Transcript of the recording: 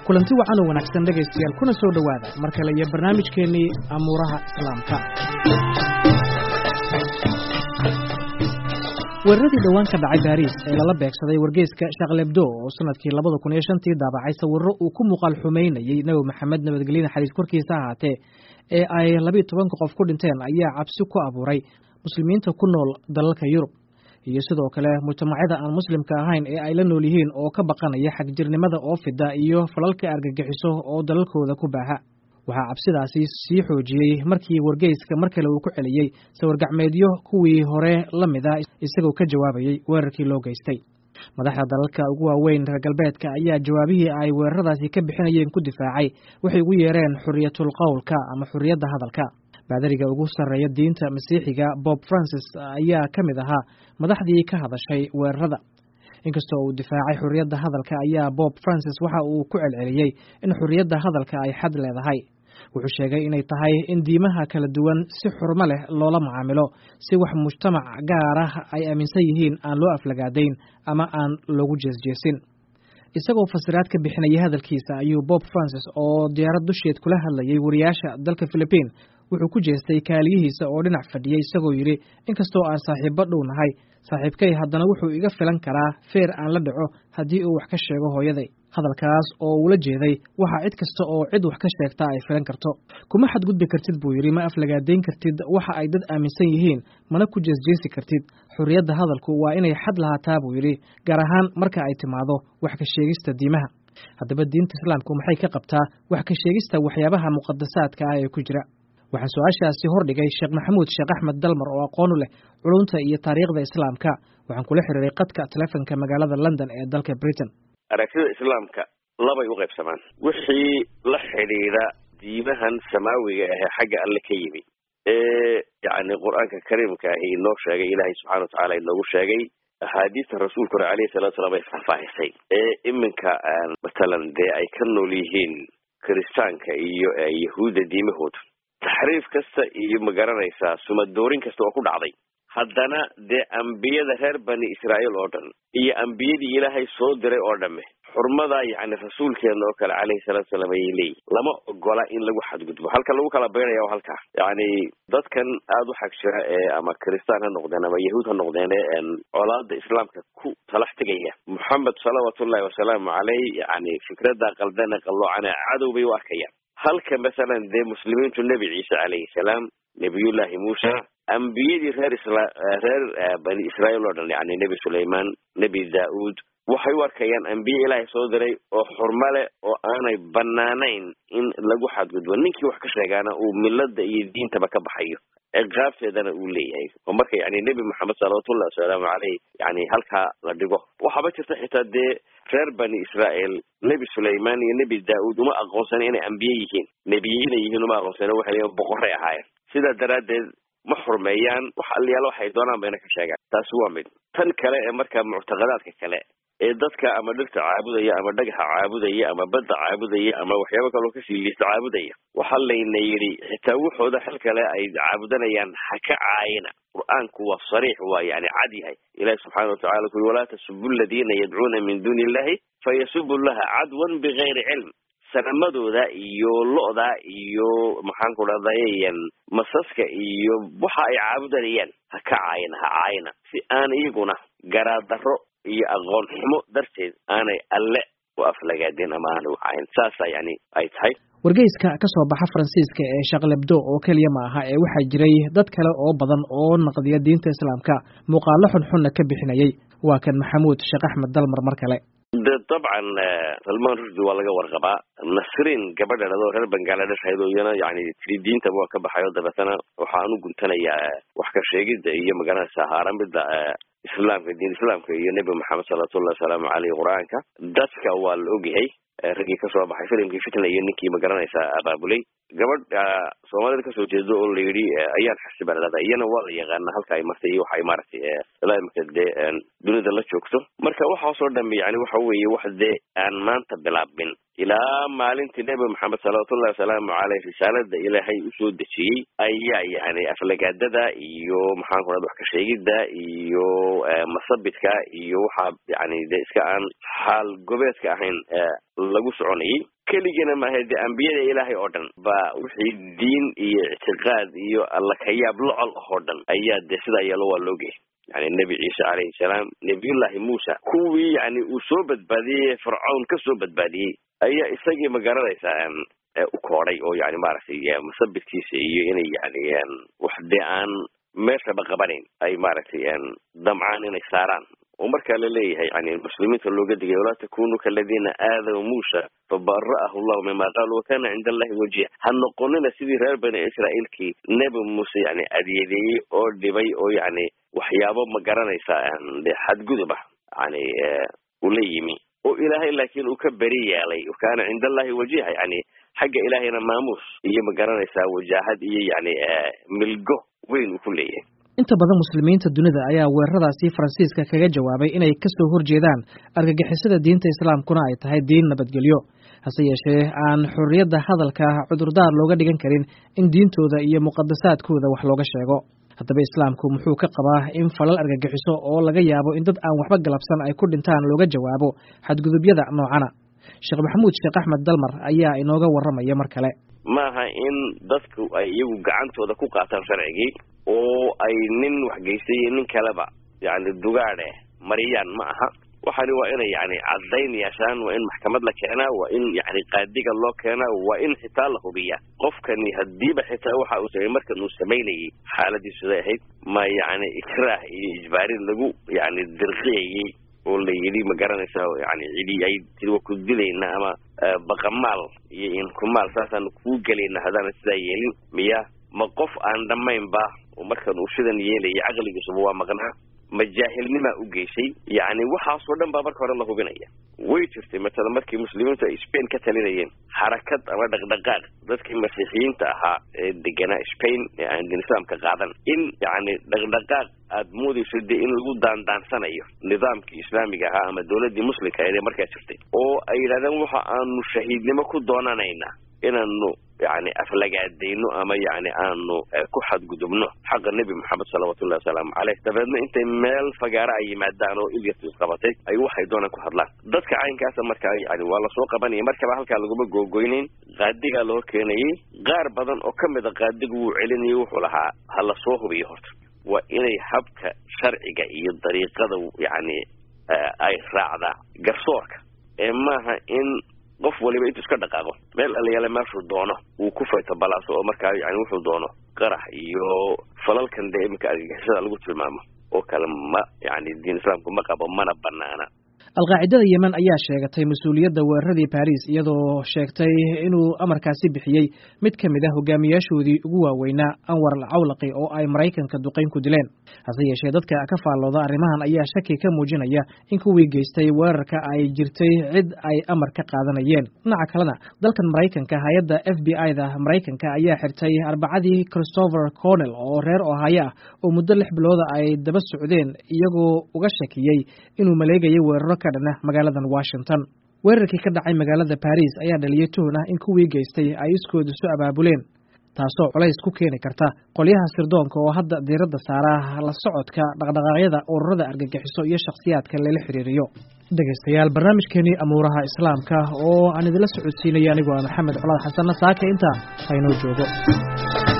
kulanti wacan oo wanaagsan dhegaystayaal kuna soo dhowaada mar kale iyo barnaamijkeennii amuuraha islaamka weeraradii dhowaan ka dhacay baariis ee lala beegsaday wargeyska shaqlebdo oo sanadkii labada kun iyo shantii daabacay sawirro uu ku muuqaal xumaynayey nebi maxamed nabadgelyada xadiis korkiisa ahaatee ee ay labiiyo tobanka qof ku dhinteen ayaa cabsi ku abuuray muslimiinta ku nool dalalka yurub iyo sidoo kale mujtamacyada aan muslimka ahayn ee ay la nool yihiin oo ka baqanaya xagjirnimada oo fida iyo falalka argagixiso oo dalalkooda ku baaha waxaa cabsidaasi sii xoojiyey markii wargeyska mar kale uu ku celiyey sawirgacmeedyo kuwii hore la mid ah isagoo ka jawaabayey weerarkii loo geystay madaxda dalalka ugu waaweyn reer galbeedka ayaa jawaabihii ay weeraradaasi ka bixinayeen ku difaacay waxay ugu yeereen xuriyatul qowlka ama xuriyadda hadalka baadariga ugu sarreeya diinta masiixiga bob francis ayaa ka mid ahaa madaxdii ka hadashay weerarada inkastoo uu difaacay xuriyadda hadalka ayaa bob francis waxa uu ku celceliyey in xuriyadda hadalka ay xad leedahay wuxuu sheegay inay tahay in diimaha kala duwan si xurmo leh loola macaamilo si wax mujtamac gaar ah ay aaminsan yihiin aan loo aflagaadayn ama aan loogu jeesjeesin isagoo fasiraad ka bixinaya hadalkiisa ayuu bob francis oo diyaarad dusheed kula hadlayay wariyaasha dalka philibiin wuxuu ku jeestay kaaliyihiisa oo dhinac fadhiyey isagoo yidhi inkastoo aan saaxiibbo dhow nahay saaxiibkay haddana wuxuu iga filan karaa feer aan la dhaco haddii uu wax ka sheego hooyaday hadalkaas oo uula jeeday waxaa cid kasta oo cid wax ka sheegta ay filan karto kuma xadgudbi kartid buu yidhi ma aflagaadayn kartid waxa ay dad aaminsan yihiin mana ku jeesjeesi kartid xurriyadda hadalku waa inay xad lahaataa buu yidhi gaar ahaan marka ay timaado wax ka sheegista diimaha haddaba diinta islaamku maxay ka qabtaa wax ka sheegista waxyaabaha muqadasaadka ah ee ku jira waxaan su-aashaasi hordhigay sheekh maxamuud sheekh axmed dalmar oo aqoon u leh culunta iyo taariikhda islaamka waxaan kula xiriiray qadka telefonka magaalada london ee dalka britain aragtida islaamka labay u qaybsamaan wixii la xidhiidha diimahan samaawiga ahee xagga alle ka yimi ee yacni qur-aanka kariimka ahi inoo sheegay ilaahay subxana wa tacaala inoogu sheegay axaadiista rasuulkuna alayhi salatu salaam ay faahfaahisay ee iminka matalan dee ay ka nool yihiin kiristaanka iyo yahuudda diimahooda taxriif kasta iyo magaranaysaa sumadoorin kasta oo ku dhacday haddana dee ambiyada reer bani israa'iil oo dhan iyo ambiyadii ilaahay soo diray oo dhamme xurmada yacni rasuulkeena oo kale calayhi salaatu salaam ayay leeyihin lama ogola in lagu xadgudbo halka lagu kala baynaya waa halkaa yacni dadkan aada u xag jira ee ama kiristaan ha noqdeen ama yahuud ha noqdeen ee colaada islaamka ku talax tegaya moxamed salawaatullahi wasalaamu caleyh yacni fikradda qaldana qalloocana cadow bay u arkayaan halka masalan dee muslimiintu nebi ciise calayhi salaam nebiyullahi muusa ambiyadii reer isla reer bani israa'iil oo dhan yacni nebi sulayman nebi daa'uud waxay u arkayaan ambiye ilaahay soo diray oo xurmo leh oo aanay banaanayn in lagu xadgudbo ninkii wax ka sheegaana uu milada iyo diintaba ka baxayo ciqaabteedana uu leeyahay oo marka yani nebi moxamed salawatullahi wasalaamu caleyh yani halkaa la dhigo waxaaba jirta xitaa dee reer bani israa'iil nebi sulayman iyo nebi daa'uud uma aqoonsana inay ambiye yihiin nebiye inay yihiin uma aqoonsana waxay leeyiin boqoray ahaayeen sidaa daraaddeed ma xurmeeyaan wax aliyaalo waxay doonaan bayna ka sheegaan taasi waa mid tan kale ee marka muctaqadaadka kale ee dadka ama dhirta caabudaya ama dhagaxa caabudaya ama badda caabudaya ama waxyaabo kaloo kasii liista caabudaya waxaa layna yidhi xitaa wuxooda xil kale ay caabudanayaan ha ka caayina qur-aanku waa sariix waa yani cad yahay ilahi subxaana watacala ku yuri walaa tasubu aladiina yadcuuna min duuni illahi fayasubu llaha cadwan bigayri cilm sanamadooda iyo lo-da iyo maxaan ku dhahdayan masaska iyo waxa ay caabudanayaan ha ka caayina ha caayina si aan iyaguna garaadaro iyo aqoon xumo darteed aanay alle u aflagaadeen ama aanay u caayin saasa yani ay tahay wargeyska ka soo baxa faransiiska ee shaqlebdo oo keliya ma aha ee waxaa jiray dad kale oo badan oo naqdiya diinta islaamka muuqaalo xunxunna ka bixinayay waa kan maxamuud sheekh axmed dalmar mar kale de dabcan salmaan rusdi waa laga warqabaa nasriin gabadha adoo reer bangaladesh ahayd oo iyana yani tiri diintaba waa ka baxayo dabeetana waxaan u guntanayaa wax ka sheegidda iyo magaranaysa haaramida islaamka diin islaamka iyo nebi maxamed salawatullahi wasalaamu caleyh qur-aanka dadka waa la ogyahay raggii kasoo baxay filimkii fitna iyo ninkii magaranaysa abaabulay gabadh soomaalida kasoo jeedo oo la yidhi ayaan xasiba ladhada iyana waa la yaqaana halka ay martay iyo waxay maaragtay ilaa imika dee dunida la joogto marka waxaasoo dhami yani waxa weeye wax dee aan maanta bilaabin ilaa maalintii nebi maxamed salawatullahi wasalaamu caleyh risaalada ilaahay usoo dejiyey ayaa yani aflagaadada iyo maxaan ku dhada wax ka sheegidda iyo masabidka iyo waxaa yani dee iska aan xaal gobeedka ahayn lagu soconayay keligana maaha dee ambiyada ilaahay oo dhan baa wixii diin iyo ictiqaad iyo alla kayaab locol oo dhan ayaa dee sidaa yeelo waa loo geeyay yani nebi ciise calayhi salaam nebiyullaahi muusa kuwii yani uu soo badbaadiyey fircown ka soo badbaadiyey ayaa isagii ma garanaysaa u koodhay oo yani maaragtay musabirkiisa iyo inay yani wax dee aan meeshaba qabanayn ay maaragtay damcaan inay saaraan oo markaa la leeyahay yani muslimiinta looga digay walaa takunu kaladiina aadaw muusa fabara'ahu llahu mima qaalu wakana cinda allahi wajiha ha noqonina sidii reer bani israa'iilkii nebi muuse yani adyadeeyey oo dhibay oo yani waxyaabo ma garanaysaa de xadgudub ah yani ula yimi oo ilaahay laakiin uu ka beri yeelay kana cinda allahi wajiha yani xagga ilaahayna maamuus iyo ma garanaysaa wajaahad iyo yani milgo weyn uu ku leeyahay inta badan muslimiinta dunida ayaa weeraradaasi faransiiska kaga jawaabay inay ka soo horjeedaan argagixisada diinta islaamkuna ay tahay diin nabadgelyo hase yeeshee aan xorriyadda hadalka cudurdaar looga dhigan karin in diintooda iyo muqadasaadkooda wax looga sheego haddaba islaamku muxuu ka qabaa in falal argagixiso oo laga yaabo in dad aan waxba galabsan ay ku dhintaan looga jawaabo xadgudubyada noocana sheekh maxamuud sheekh axmed dalmar ayaa inooga warramaya mar kale maaha in dadku ay iyagu gacantooda ku qaataan sharcigii oo ay nin waxgeystay iyo nin kaleba yani dugaadhe mariyaan ma aha waxani waa inay yani caddayn yeeshaan waa in maxkamad la keenaa waa in yani qaadiga loo keenaa waa in xitaa la hubiya qofkani hadiiba xitaa waxa uu samey markan uu samaynayay xaaladiisu siday ahayd ma yani ikraah iyo ijbaarin lagu yani dirqiyayey oo la yidhi ma garanaysa yani cidi ay tii waa ku dilayna ama baqamaal iyo inkumaal saasaan kuu gelayna haddaana sidaa yeelin miya ma qof aan dhammaynba oo markan uu sidan yeelaya caqligiisuba waa maqnaa ma jaahilnimaa u geysay yani waxaasoo dhan baa marka hore la hubinaya way jirtay matala markii muslimiintu ay spain ka talinayeen xarakad ama dhaqdhaqaaq dadkii masiixiyiinta ahaa ee deganaa spain ee aan din islaamka qaadan in yani dhaqdhaqaaq aad moodayso dee in lagu daandaansanayo nidaamkii islaamiga ahaa ama dawladdii muslimka ee markaa jirtay oo ay yidhahdeen waxa aanu shahiidnimo ku doonanaynaa inaanu yani aflagaadayno ama yani aanu ku xadgudubno xaqa nebi moxamed salawatullahi wasalaamu caleyh dabeedna intay meel fagaara ay yimaadaan oo ilyas isqabatay ay waxay doonaan ku hadlaan dadka caynkaasa markaa yani waa lasoo qabanaya markaba halkaa laguma googoynayn qaadigaa loo keenayay qaar badan oo kamid a qaadigu wuu celinayay wuxuu lahaa ha lasoo hubiyo horta waa inay habka sharciga iyo dariiqada yani ay raacdaa garsoorka ee maaha in qof waliba intuu iska dhaqaaqo meel alayaale meeshuu doono uu ku fayto balaaso oo markaa yani wuxuu doono qarax iyo falalkan dee iminka argagixisada lagu tilmaamo oo kale ma yani diin islaamku ma qabo mana banaana alqaacidada yemen ayaa sheegatay mas-uuliyadda weeraradii baris iyadoo sheegtay inuu amarkaasi bixiyey mid ka mid ah hogaamiyaashoodii ugu waaweynaa anwar al cawlaqi oo ay maraykanka duqayn ku dileen hase yeeshee dadka ka faallooda arrimahan ayaa shaki ka muujinaya in kuwii geystay weerarka ay jirtay cid ay amar ka qaadanayeen dhinaca kalena dalkan maraykanka hay-adda f b i da maraykanka ayaa xirtay arbacadii christopher cornell oo reer ohaayo ah oo muddo lix bilooda ay daba socdeen iyagoo uga shakiyey inuu maleegayay weeraro magaaladan washington weerarkii ka dhacay magaalada baris ayaa dhaliyay tuhun ah in kuwii geystay ay iskooda isu abaabuleen taasoo culays ku keeni karta qolyaha sirdoonka oo hadda diiradda saara la socodka dhaqdhaqaaqyada ururada argagixiso iyo shakhsiyaadka lala xiriiriyo dhegaystayaal barnaamijkeenii amuuraha islaamka oo aan idinla socodsiinaya anigoo ah maxamed colaad xasanna saaka intaa haynoo joogo